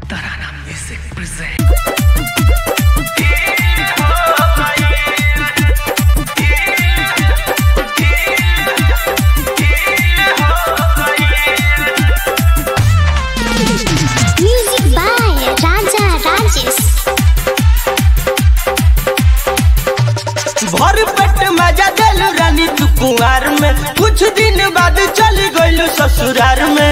Tarana Music presents. Music by Raja Rajesh. भर पेट मजा दिल रानी तू कुंवार में कुछ दिन बाद चल गइल ससुरार में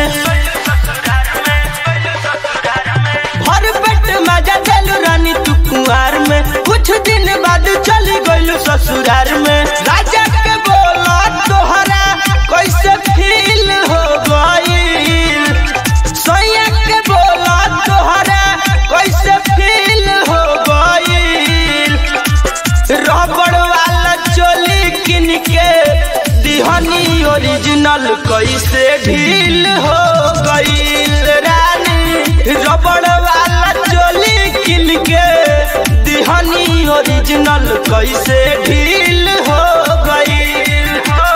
भर पेट मजा दिल रानी तू कुंवार में कुछ दिन बाद चल गइल ससुरार में राजा के बोला तोहरा कैसे फील हो गइल सैया के बोला तोहरा कैसे फील हो गइल रबड़ वाला चोली किन के दिहनी ओरिजिनल कैसे ढील हो गईल रानी रबड़ वाला चोली किन के दिहनी ओरिजिनल कैसे ढील हो गईल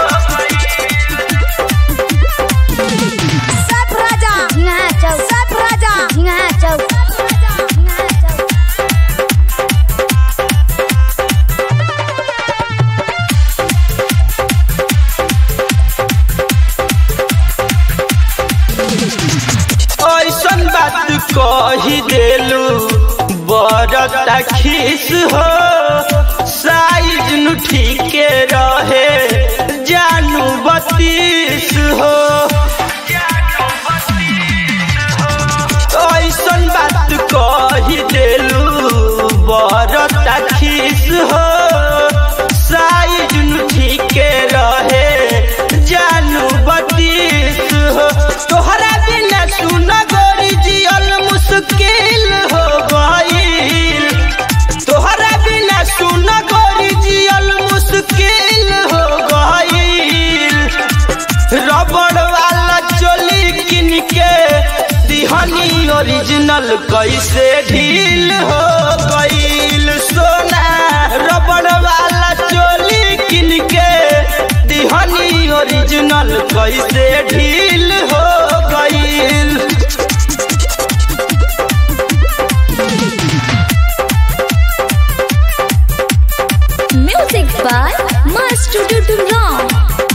Sat Raja. Ngaco. Sat Raja. Ngaco. Ngaco. ऐसन बात कही देलू बरता खीस हो साइज नु ठीके रहे जानू बत्तीस हो ऐसन बात कही देलू बरता खीस हो साइज नु ठीके रहे जानू बत्तीस हो तोहरा बिना सुन गोरी जियल मुश्किल हो गईल तोहरा बिना सुन गोरी जियल मुश्किल हो गईल रबड़ वाला चोली किन के दिहनी ओरिजिनल कैसे ढील हो गईल सोना रबड़ वाला चोली किन के दिहनी ओरिजिनल कैसे ढील हो गईल Music by Master Dudurong.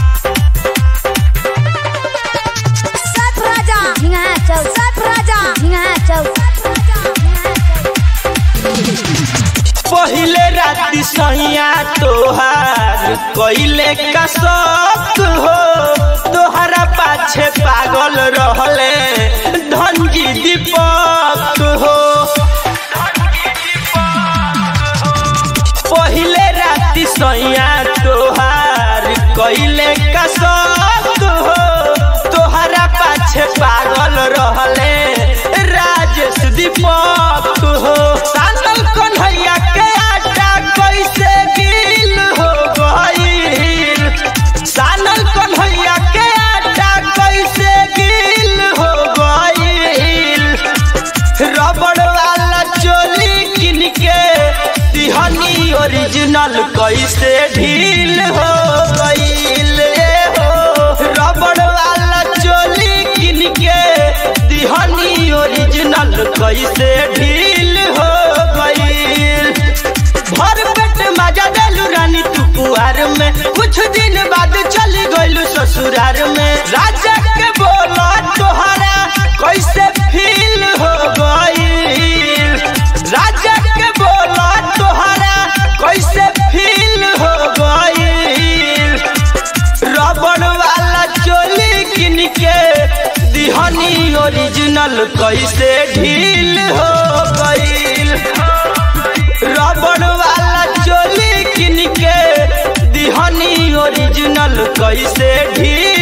Sat Raja. Ngaco. Sat Raja. Ngaco. पहिले राति सैया तोहार कैले का शौक हो तोहरा पाछे पागल रहले धनजी दीपक हो पहिले राति सैया तोहार कैले का शौक हो तोहरा पाछे पागल रहले राजेश दीपक हो सानल कन्हैया के आटा कैसे गिल हो गईल सानल कन्हैया के आटा कैसे गिल हो गईल रबड़ वाला चोली किन के दिहनी ओरिजिनल कैसे ढील हो गईल ए हो रबड़ वाला चोली किन के दिहनी ओरिजिनल कैसे ढील हो गईल भर पेट मजा देलू रानी तू कुआर में कुछ दिन बाद चली गइलू ससुरार में राजा के बोला तोहरा कैसे फील हो गईल राजा के बोला तोहरा कैसे फील हो गईल रबड़ वाला चोली किन के दिहनी ओरिजिनल कैसे ढील हो गईल रबड़ वाला चोली किन के दिहनी ओरिजिनल कैसे ढील